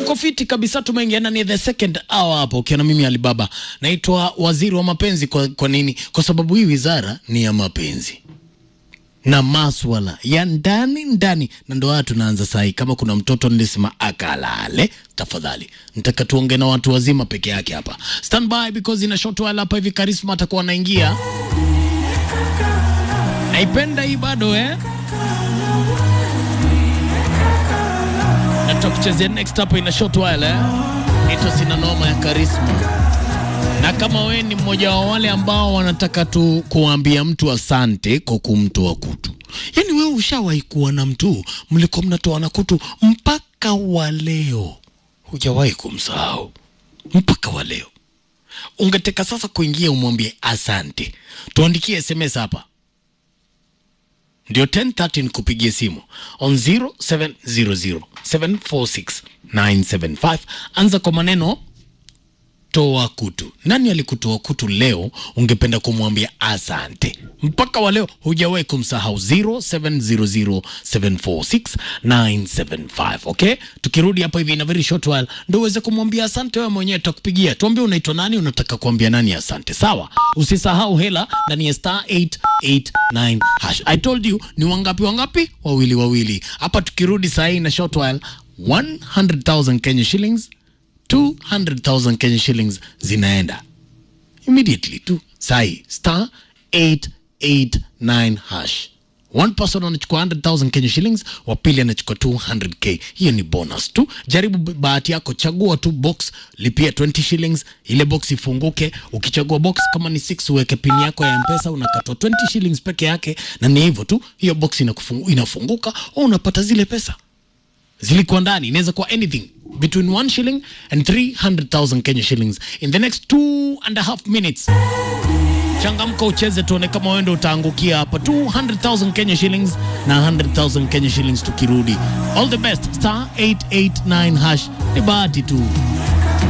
tuko fiti kabisa, tumeingia ndani ya the second hour hapo, ukiona mimi Alibaba naitwa waziri wa mapenzi. Kwa, kwa nini? Kwa sababu hii wizara ni ya mapenzi na maswala ya ndani ndani, na ndo haya tunaanza sahi. Kama kuna mtoto nilisema akalale, tafadhali nitaka tuongee na watu wazima peke yake hapa. Stand by because ina short while hapa hivi, Karisma atakuwa anaingia. Naipenda hii bado eh? na tutakuchezea next hapa ina short while eh? Nito sina noma ya Karisma na kama wewe ni mmoja wa wale ambao wanataka tu kuambia mtu asante kwa kumtoa kutu, yaani wewe ushawahi kuwa na mtu mlikuwa mnatoana kutu mpaka wa leo hujawahi kumsahau mpaka wa leo, ungeteka sasa kuingia umwambie asante. Tuandikie SMS hapa ndio 1030 nikupigie simu on 0700 746 975. Anza kwa maneno toa kutu. Nani alikutoa kutu leo ungependa kumwambia asante? Mpaka wa leo hujawahi kumsahau. 0700746975 okay. Tukirudi hapa hivi in a very short while ndio uweze kumwambia asante wewe mwenyewe, tutakupigia tuambie unaitwa nani, unataka kuambia nani asante. Sawa, usisahau hela ndani ya star 889 hash. I told you ni wangapi wangapi? Wawili wawili. Hapa tukirudi saa hii na short while 100,000 Kenya shillings 200,000 Kenya shillings zinaenda immediately tu sai star 889 hash one person anachukua 100,000 Kenya shillings wa pili anachukua 200k hiyo ni bonus tu jaribu bahati yako chagua tu box lipia 20 shillings ile box ifunguke ukichagua box kama ni 6 uweke pin yako ya mpesa unakatwa 20 shillings peke yake na ni hivyo tu hiyo box inakufungu, inafunguka au unapata zile pesa zilikuwa ndani inaweza kuwa anything between 1 shilling and 300,000 Kenya shillings in the next two and a half minutes. Changamka ucheze, tuone kama wewe ndio utaangukia hapa. 200,000 Kenya shillings na 100,000 Kenya shillings tukirudi. All the best. Star 889 hash ni bahati tu.